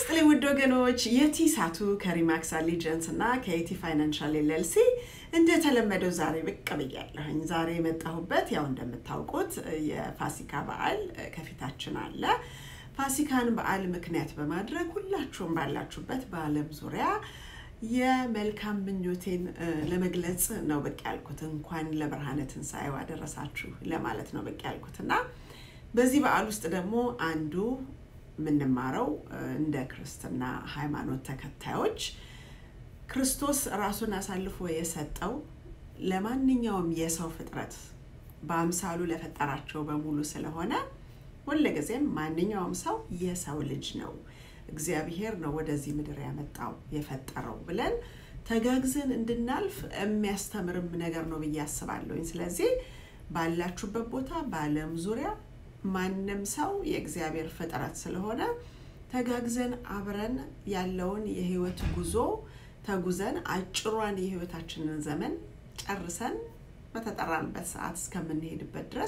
ይስጥልኝ ውድ ወገኖች፣ የቲ ሳቱ ከሪማክስ አሊጀንስ እና ከኢቲ ፋይናንሻል ኤልኤልሲ እንደተለመደው ዛሬ ብቅ ብያለሁኝ። ዛሬ የመጣሁበት ያው እንደምታውቁት የፋሲካ በዓል ከፊታችን አለ። ፋሲካን በዓል ምክንያት በማድረግ ሁላችሁም ባላችሁበት በዓለም ዙሪያ የመልካም ምኞቴን ለመግለጽ ነው ብቅ ያልኩት። እንኳን ለብርሃነ ትንሣኤው አደረሳችሁ ለማለት ነው ብቅ ያልኩት እና በዚህ በዓል ውስጥ ደግሞ አንዱ የምንማረው እንደ ክርስትና ሃይማኖት ተከታዮች ክርስቶስ ራሱን አሳልፎ የሰጠው ለማንኛውም የሰው ፍጥረት በአምሳሉ ለፈጠራቸው በሙሉ ስለሆነ ሁልጊዜም ማንኛውም ሰው የሰው ልጅ ነው፣ እግዚአብሔር ነው ወደዚህ ምድር ያመጣው የፈጠረው ብለን ተጋግዘን እንድናልፍ የሚያስተምርም ነገር ነው ብዬ አስባለሁኝ። ስለዚህ ባላችሁበት ቦታ በዓለም ዙሪያ ማንም ሰው የእግዚአብሔር ፍጥረት ስለሆነ ተጋግዘን አብረን ያለውን የህይወት ጉዞ ተጉዘን አጭሯን የህይወታችንን ዘመን ጨርሰን በተጠራንበት ሰዓት እስከምንሄድበት ድረስ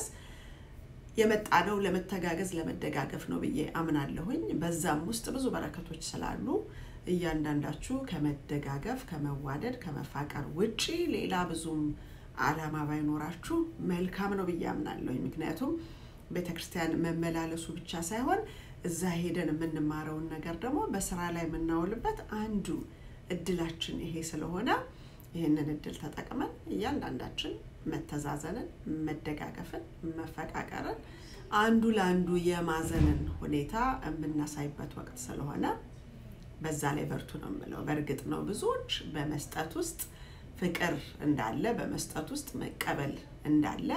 የመጣነው ለመተጋገዝ ለመደጋገፍ ነው ብዬ አምናለሁኝ። በዛም ውስጥ ብዙ በረከቶች ስላሉ እያንዳንዳችሁ ከመደጋገፍ፣ ከመዋደድ፣ ከመፋቀር ውጪ ሌላ ብዙም አላማ ባይኖራችሁ መልካም ነው ብዬ አምናለሁኝ። ምክንያቱም ቤተ ክርስቲያን መመላለሱ ብቻ ሳይሆን እዛ ሄደን የምንማረውን ነገር ደግሞ በስራ ላይ የምናውልበት አንዱ እድላችን ይሄ ስለሆነ ይህንን እድል ተጠቅመን እያንዳንዳችን መተዛዘንን፣ መደጋገፍን፣ መፈቃቀርን አንዱ ለአንዱ የማዘንን ሁኔታ የምናሳይበት ወቅት ስለሆነ በዛ ላይ በርቱ ነው የምለው። በእርግጥ ነው ብዙዎች በመስጠት ውስጥ ፍቅር እንዳለ፣ በመስጠት ውስጥ መቀበል እንዳለ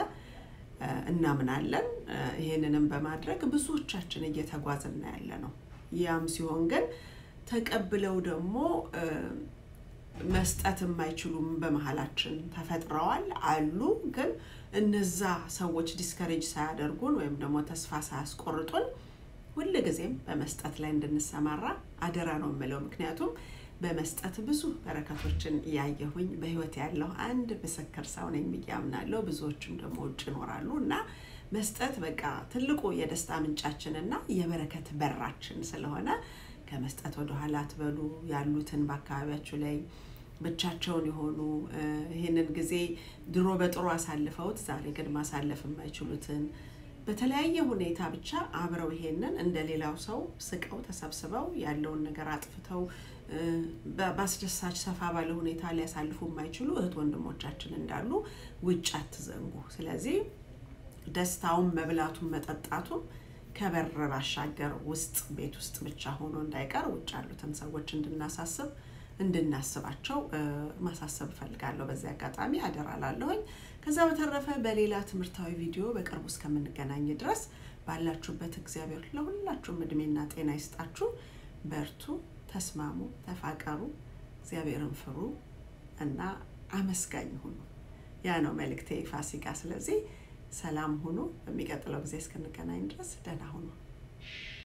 እናምናለን። ይሄንንም በማድረግ ብዙዎቻችን እየተጓዝን ያለ ነው። ያም ሲሆን ግን ተቀብለው ደግሞ መስጠት የማይችሉም በመሀላችን ተፈጥረዋል አሉ። ግን እነዛ ሰዎች ዲስከሬጅ ሳያደርጉን ወይም ደግሞ ተስፋ ሳያስቆርጡን ሁልጊዜም በመስጠት ላይ እንድንሰማራ አደራ ነው የምለው። ምክንያቱም በመስጠት ብዙ በረከቶችን እያየሁኝ በህይወት ያለው አንድ ምስክር ሰው ነኝ ብዬ አምናለሁ። ብዙዎችም ደግሞ ውጭ ይኖራሉ እና መስጠት በቃ ትልቁ የደስታ ምንጫችን እና የበረከት በራችን ስለሆነ ከመስጠት ወደኋላ አትበሉ። ያሉትን በአካባቢያችሁ ላይ ብቻቸውን የሆኑ ይህንን ጊዜ ድሮ በጥሩ አሳልፈውት ዛሬ ግን ማሳለፍ የማይችሉትን በተለያየ ሁኔታ ብቻ አብረው ይሄንን እንደ ሌላው ሰው ስቀው ተሰብስበው ያለውን ነገር አጥፍተው በአስደሳች ሰፋ ባለ ሁኔታ ሊያሳልፉ የማይችሉ እህት ወንድሞቻችን እንዳሉ ውጭ አትዘንጉ። ስለዚህ ደስታውን መብላቱን መጠጣቱም ከበር ባሻገር ውስጥ ቤት ውስጥ ብቻ ሆኖ እንዳይቀር ውጭ ያሉትን ሰዎች እንድናሳስብ እንድናስባቸው ማሳሰብ እፈልጋለሁ። በዚህ አጋጣሚ አደራ ላለሁኝ። ከዛ በተረፈ በሌላ ትምህርታዊ ቪዲዮ በቅርቡ እስከምንገናኝ ድረስ ባላችሁበት እግዚአብሔር ለሁላችሁም እድሜና ጤና ይስጣችሁ። በርቱ፣ ተስማሙ፣ ተፋቀሩ፣ እግዚአብሔርን ፍሩ እና አመስጋኝ ሁኑ። ያ ነው መልእክቴ ፋሲካ። ስለዚህ ሰላም ሁኑ። በሚቀጥለው ጊዜ እስክንገናኝ ድረስ ደህና ሁኑ።